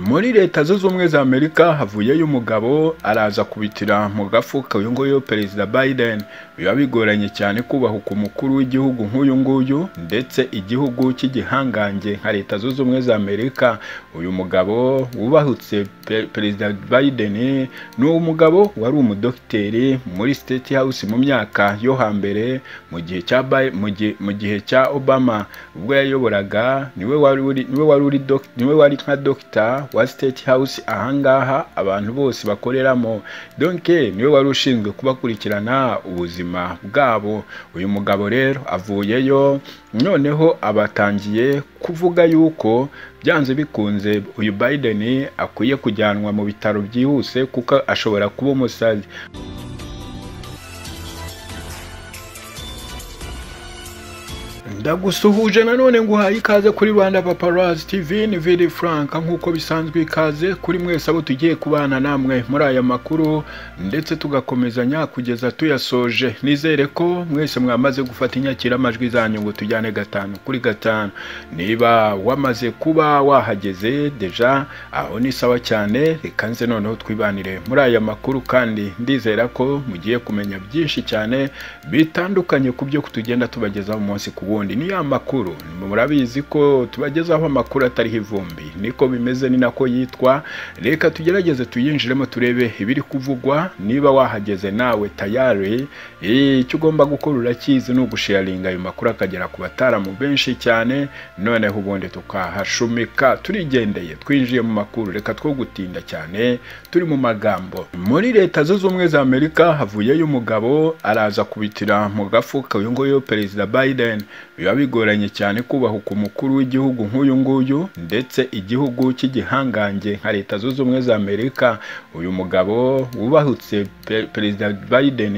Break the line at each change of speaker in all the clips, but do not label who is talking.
muri leta zunze ubumwe za amerika havuyeyo umugabo araza kubitira mu gafuka uyu nguyu perezida biden biba bigoranye cyane kubahuka umukuru w'igihugu nk'uyu nguyu ndetse igihugu cy'igihangange nka leta zunze ubumwe za amerika uyu mugabo wubahutse pe- perezida biden ni umugabo wari umudogiteri muri state house mu myaka yo hambere mu gihe cya Bi- mu gihe- mu gihe cya obama ubwo yayoboraga niwe wari uri niwe wari uri dog- niwe wari nka dogita wa state house ahangaha abantu bose bakoreramo donke niwe wari ushinzwe kubakurikirana ubuzima bwabo uyu mugabo rero avuyeyo noneho abatangiye kuvuga yuko byanze bikunze uyu Biden akwiye kujyanwa mu bitaro byihuse kuko ashobora kuba umusazi ndagusuhuje nanone nguhaye ikaze kuri rwanda paparazi tv ni vidi frank nk'uko bisanzwe ikaze kuri mwese abo tugiye kubana namwe muri aya makuru ndetse tugakomezanya kugeza tuyasoje nizere ko mwese mwamaze gufata inyakiramajwi zanyu ngo tujyane gatanu kuri gatanu niba wamaze kuba wahageze deja aho ni sawa cyane reka nze noneho twibanire muri aya makuru kandi ndizera ko mugiye kumenya byinshi cyane bitandukanye ku byo tugenda tubagezaho umunsi ku wundi ni ya makuru murabizi ko tubagezaho amakuru atariho ivumbi niko bimeze ni nako yitwa reka tugerageze tuyinjiremo turebe ibiri kuvugwa niba wahageze nawe tayari Eh, icyo ugomba gukora urakizi ni ugusharinga ayo makuru akagera ku bataramu benshi cyane noneho ubundi tukahashumika turigendeye twinjiye mu makuru reka two gutinda cyane turi mu magambo muri leta zunze ubumwe za amerika havuyeyo umugabo araza kubitira mu gafuka uyu nguyu perezida biden biba bigoranye cyane kubahuka umukuru w'igihugu nk'uyu nguyu ndetse igihugu cy'igihangange nka leta zunze ubumwe za amerika uyu mugabo wubahutse pe- perezida biden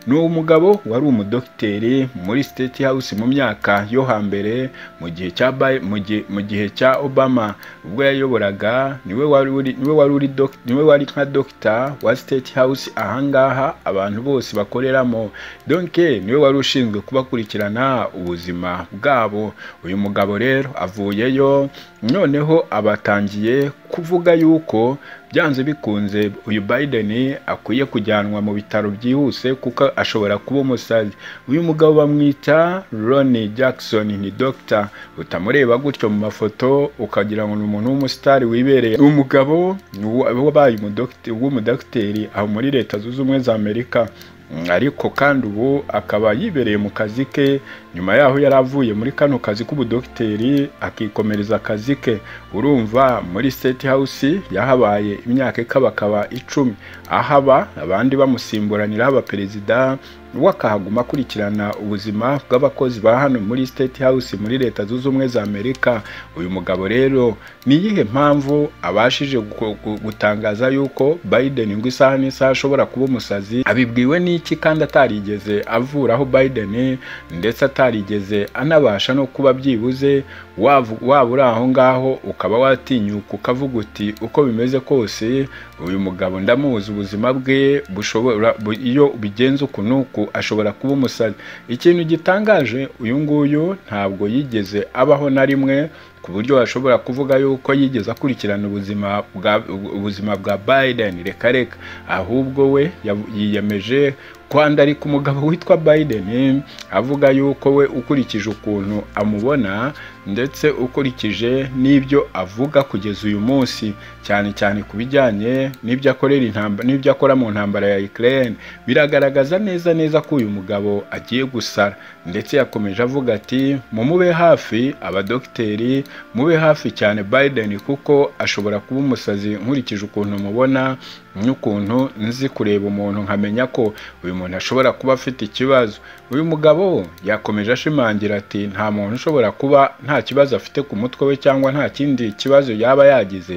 ni umugabo wari umudogiteri muri state house mu myaka yo hambere mu gihe cya Bi- mu gihe- mu gihe cya obama ubwo yayoboraga niwe wari uri niwe wari uri dog- niwe wari nka dogita wa state house ahangaha abantu bose bakoreramo donke niwe wari ushinzwe kubakurikirana ubuzima bwabo uyu mugabo rero avuyeyo noneho abatangiye kuvuga yuko byanze bikunze uyu Biden akwiye kujyanwa mu bitaro byihuse kuko ashobora kuba umusazi uyu mugabo bamwita Ronnie Jackson ni doctor utamureba gutyo mu mafoto ukagira ngo ni umuntu w'umusitari wibereye umugabo wabaye umudogite- w'umudogiteri aho muri leta zunze ubumwe za Amerika Mm, ariko kandi ubu akaba yibereye mu kazi ke nyuma yaho yari avuye muri kano kazi k'ubudogiteri akikomereza akazi ke urumva muri state house yahabaye imyaka ikabakaba icumi ahaba abandi bamusimburaniraho abaperezida we akahaguma akurikirana ubuzima bw'abakozi ba hano muri state house muri leta zunze ubumwe za amerika uyu mugabo rero ni iyihe mpamvu abashije gu- gu- gutangaza yuko biden ngo isaha n'isaha ashobora kuba umusazi abibwiwe n'iki kandi atarigeze avuraho biden ndetse atarigeze anabasha no kuba byibuze wavu- waba uri aho ngaho ukaba watinyuka ukavuga uti uko bimeze kose uyu mugabo ndamuzi ubuzima bwe bushobora bu- iyo bigenze uku n'uku ashobora kuba umusazi ikintu gitangaje uyu nguyu ntabwo yigeze abaho na rimwe ku buryo washobora kuvuga yuko yigeze akurikirana ubuzima bwa ubuzima bwa Biden reka reka ahubwo we yav- yiyemeje kwandarika umugabo witwa Biden avuga yuko we ukurikije ukuntu amubona ndetse ukurikije n'ibyo avuga kugeza uyu munsi cyane cyane ku bijyanye n'ibyo akorera intambara n'ibyo akora mu ntambara ya Ukraine biragaragaza neza neza ko uyu mugabo agiye gusara ndetse yakomeje avuga ati mumube hafi abadogiteri mube hafi cyane Biden kuko ashobora kuba umusazi nkurikije ukuntu mubona n'ukuntu nzi kureba umuntu nkamenya ko uyu muntu ashobora kuba afite ikibazo uyu mugabo yakomeje ashimangira ati nta muntu ushobora kuba nta kibazo afite ku mutwe we cyangwa nta kindi kibazo yaba yagize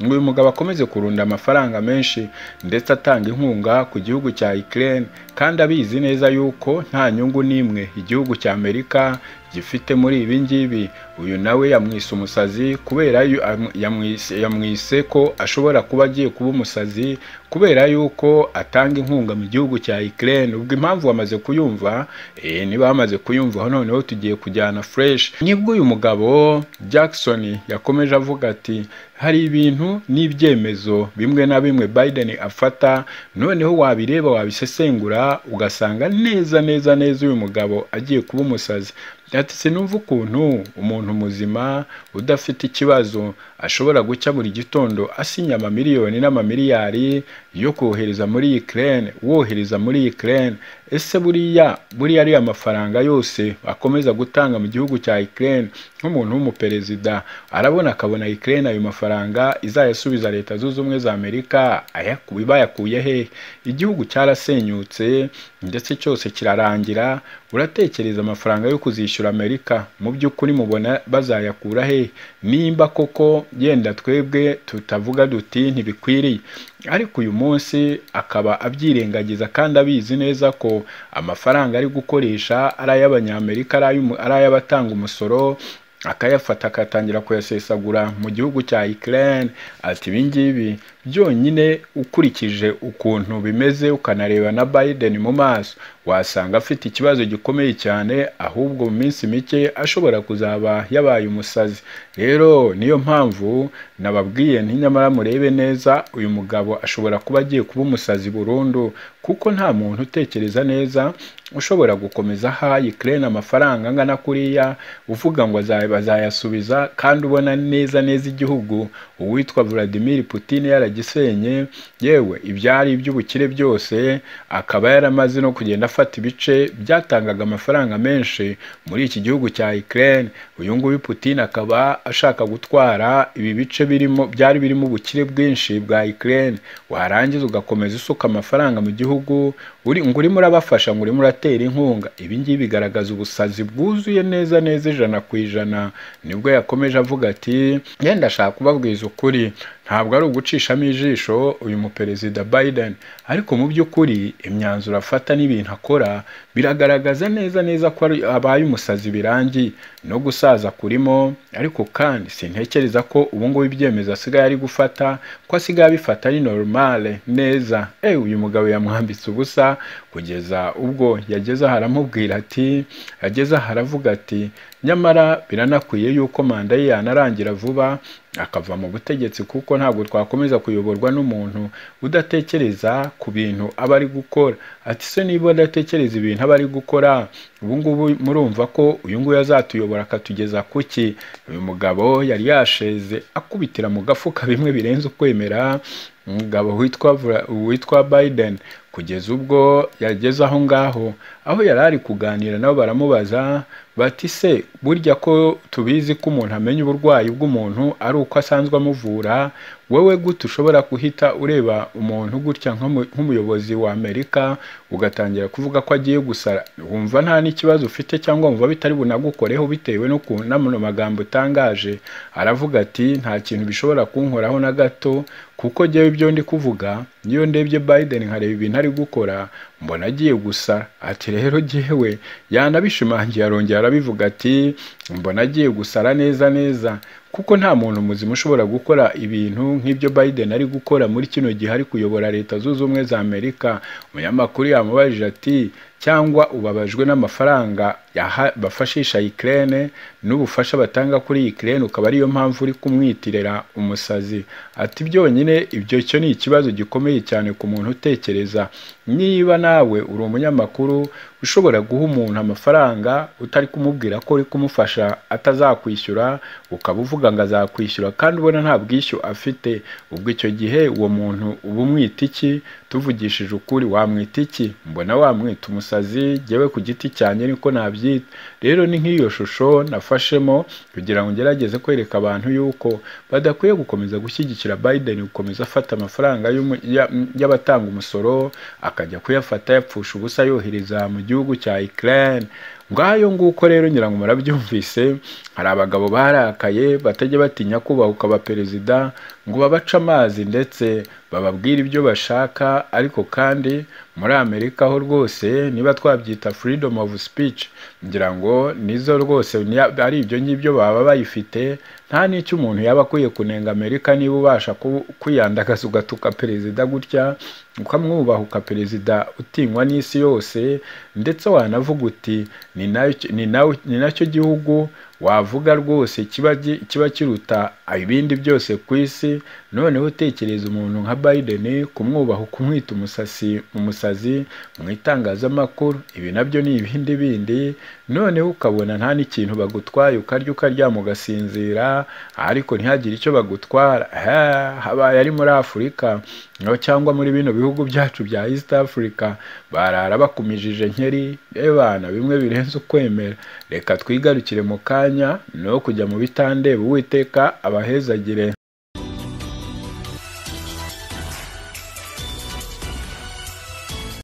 ngo uyu mugabo akomeze kurunda amafaranga menshi ndetse atanga inkunga ku gihugu cya Ukraine kandi abizi neza yuko nta nyungu n'imwe igihugu cya Amerika gifite muri ibi ngibi uyu nawe yamwise umusazi kubera yu- am- yamwise yamwise ko ashobora kuba agiye kuba umusazi kubera yuko atanga inkunga mu gihugu cya Ukraine ubwo impamvu bamaze kuyumva eh, niba bamaze kuyumva noneho tugiye kujyana fresh nibwo uyu mugabo Jackson yakomeje avuga ati hari ibintu n'ibyemezo bimwe na bimwe Biden afata noneho wabireba wabisesengura ugasanga neza neza neza uyu mugabo agiye kuba umusazi ati sinumva ukuntu umuntu muzima udafite ikibazo ashobora gucya buri gitondo asinya amamiliyoni n'amamiliyari yo kohereza muri Ukraine wohereza muri Ukraine ese buriya buriya ariya mafaranga yose akomeza gutanga mu gihugu cya Ukraine nk'umuntu w'umuperezida arabona akabona Ukraine ayo mafaranga izayasubiza leta zunze ubumwe za Amerika ayakuye bayakuye hehe igihugu cyarasenyutse ndetse cyose kirarangira uratekereza amafaranga yo kuzishyura Amerika mu by'ukuri mubona bazayakura hehe nimba koko yenda twebwe tutavuga duti ntibikwiriye ariko uyu munsi akaba abyirengagiza kandi abizi neza ko amafaranga ari gukoresha ari ay'abanyamerika ari ay'umu- ari ay'abatanga umusoro akayafata akatangira kuyasesagura mu gihugu cya Ukraine ati ibi ngibi byonyine ukurikije ukuntu bimeze ukanareba na Biden mu maso wasanga afite ikibazo gikomeye cyane ahubwo mu minsi mike ashobora kuzaba yabaye umusazi rero niyo mpamvu nababwiye nti nyamara murebe neza uyu mugabo ashobora kuba agiye kuba umusazi burundu kuko nta muntu utekereza neza ushobora gukomeza aha Ukraine amafaranga angana kuriya uvuga ngo aza- bazayasubiza kandi ubona neza neza igihugu uwitwa Vladimir Putin yaragisenye yewe ibyari iby'ubukire byose akaba yaramaze no kugenda afata ibice byatangaga amafaranga menshi muri iki gihugu cya Ukraine uyu nguyu Putin akaba ashaka gutwara ibi bice birimo byari birimo ubukire bwinshi bwa Ukraine warangiza ugakomeza usuka amafaranga mu gihugu uri ngo urimo urabafasha ngo urimo uratera inkunga ibi ngibi bigaragaza ubusazi bwuzuye neza neza ijana ku ijana nibwo yakomeje avuga ati yenda ashaka kubabwiza ukuri ntabwo ari ugucishamo ijisho uyu muperezida Biden ariko mu by'ukuri imyanzuro afata n'ibintu akora biragaragaza neza neza ko ari- abaye umusazi birangiye no gusaza kurimo ariko kandi sintekereza ko ubu ngubu ibyemezo asigaye ari gufata ko asigaye abifata ari normale neza ewe uyu mugabo yamwambitse ubusa kugeza ubwo yageze aho aramubwira ati yageze aho aravuga ati nyamara biranakwiye yuko manda ye yanarangira vuba akava mu butegetsi kuko ntabwo twakomeza kuyoborwa n'umuntu udatekereza ku bintu aba ari gukora ati se niba adatekereza ibintu aba ari gukora ubu ngubu murumva ko uyu nguyu azatuyobora akatugeza ku ki uyu mugabo yari yasheze akubitira mu gafuka bimwe birenze ukwemera umugabo witwa Vla- witwa Biden kugeza ubwo yageze aho ngaho aho yari ari kuganira nabo baramubaza bati se burya ko tubizi ko umuntu amenya uburwayi bw'umuntu ari uko asanzwe amuvura wowe gute ushobora guhita ureba umuntu gutya nk'umu- nk'umuyobozi wa Amerika ugatangira kuvuga ko agiye gusara wumva nta n'ikibazo ufite cyangwa wumva bitari bunagukoreho bitewe n'ukuntu n'amano magambo utangaje aravuga ati nta kintu bishobora kunkoraho na gato kuko njyewe ibyo ndi kuvuga niyo ndebye Biden nkareba ibintu ari gukora mbona agiye gusa ati rero jyewe yanabishimangiye arongera arabivuga ati mbona agiye gusara neza neza kuko nta muntu muzima ushobora gukora ibintu nk'ibyo Biden ari gukora muri kino gihe ari kuyobora leta zunze ubumwe za Amerika umunyamakuru yamubajije ati cyangwa ubabajwe n'amafaranga yaha- bafashisha Ukraine n'ubufasha batanga kuri Ukraine ukaba ariyo mpamvu uri kumwitirira umusazi ati byonyine ibyo cyo ni ikibazo gikomeye cyane ku muntu utekereza niba nawe uri umunyamakuru ushobora guha umuntu amafaranga utari kumubwira ko uri kumufasha atazakwishyura ukaba uvuga ngo azakwishyura kandi ubona nta bwishyu afite ubwo icyo gihe uwo muntu uba umwita iki tuvugishije ukuri wamwita iki mbona wamwita umusazi jyewe ku giti cyanjye niko nabyita rero ni nk'iyo shusho nafashemo kugira ngo ngerageze kwereka abantu yuko badakwiye gukomeza gushyigikira Biden gukomeza afata amafaranga y'umu- ya- y'abatanga umusoro akajya kuyafata yapfusha ubusa yohereza mu gihugu gihugu cya Ukraine ngayo nguko rero ngira ngo murabyumvise hari abagabo barakaye batajya batinya kubahuka ba perezida ngo babace amazi ndetse bababwire ibyo bashaka ariko kandi muri amerika ho rwose niba twabyita freedom of speech ngira ngo nizo rwose niya- ari ibyo ngibyo baba bayifite nta n'icyo umuntu yaba akwiye kunenga amerika niba ubasha ku- kwiyandagaza ugatuka perezida gutya ukamwubaha uka perezida utinywa n'isi yose ndetse wanavuga uti ni nayo- ni nawe- ni nacyo gihugu wavuga rwose kiba gi- kiba kiruta ibindi byose ku isi noneho utekereza umuntu nka Biden kumwubaha ukumwita umusasi umusazi mu itangazamakuru ibi nabyo ni ibindi bindi noneho ukabona nta n'ikintu bagutwaye ukarya ukaryama ugasinzira ariko ntihagire icyo bagutwara Ha, habaye ari muri afurika no cyangwa muri bino bihugu byacu bya east africa barara bakumijije nkeri rebana bimwe birenze ukwemera reka twigarukire mu kanya no kujya mu bitandeba uwiteka abahezagire